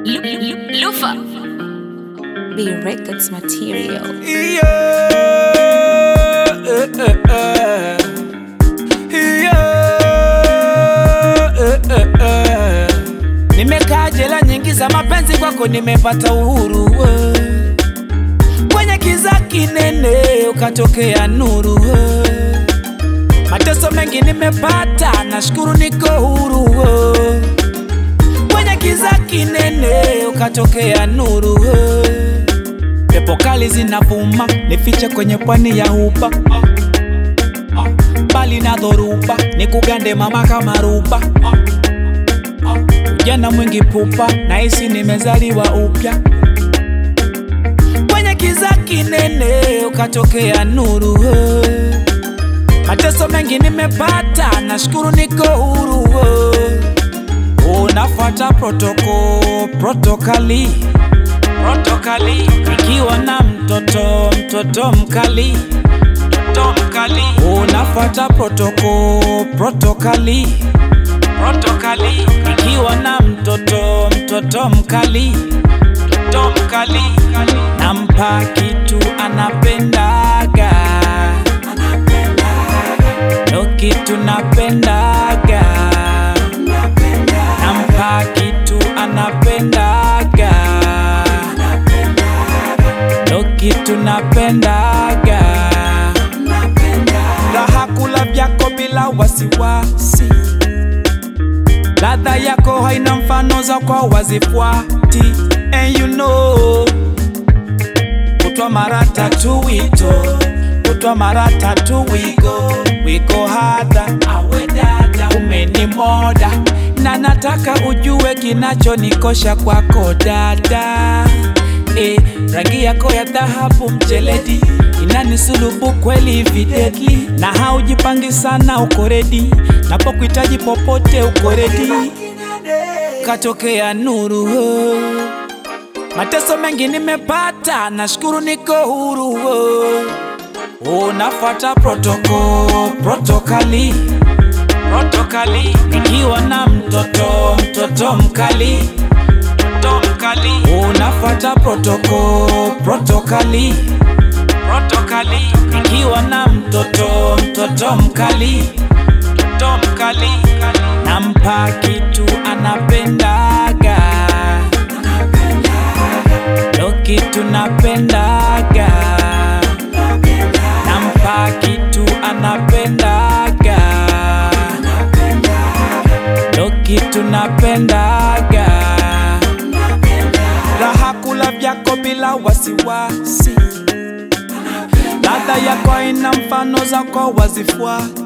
Lu- Lu- Lufa. B Records material. Yeah, eh, eh, eh. Yeah, eh, eh, eh. Nimekaa jela nyingi za mapenzi, kwako nimepata uhuru eh. Kwenye kiza kinene ukatokea nuru eh. Mateso mengi nimepata, nashukuru niko huru eh. Kwenye kiza kinene ukatokea nuru eh. Pepo kali zinavuma, nifiche kwenye pwani ya huba bali na dhoruba, nikugande mama kama ruba. Ujana mwingi pupa, nahisi nimezaliwa upya. Kwenye kiza kinene ukatokea nuru eh. Mateso mengi nimepata, nashukuru niko huru eh. Unafuata protoko protokali protokali ikiwa na mtoto mtoto mkali mtoto mkali unafuata protoko protokali protokali ikiwa na mtoto mtoto mkali mtoto mkali nampa kitu anapendaga ndo kitu napendaga nampa kitu anapendaga ndo kitu napendaga raha kula vyako bila wasiwasi ladha yako haina mfano za kwa wazifuati and you know kutwa mara tatu wito kutwa mara tatu wigo wigo hada awe dada umenimoda na nataka ujue kinachonikosha kwako dada e, rangi yako ya dhahabu mjeledi inanisulubu kweli evidently na haujipangi sana uko redi napokuhitaji popote uko redi katokea nuru oh. Mateso mengi nimepata, nashukuru niko huru. oh. Unafuata protoko protokali protokali, ikiwa na mtoto mtoto mkali mtoto mkali, unafuata protoko protokali protokali, ikiwa na mtoto mtoto mkali mtoto mkali, nampa kitu anapendaga ndo kitu napendaga nampa kitu anapendaga ndo kitu napendaga raha kula vyako bila wasiwasi ladha yako ina mfano zako wazifuati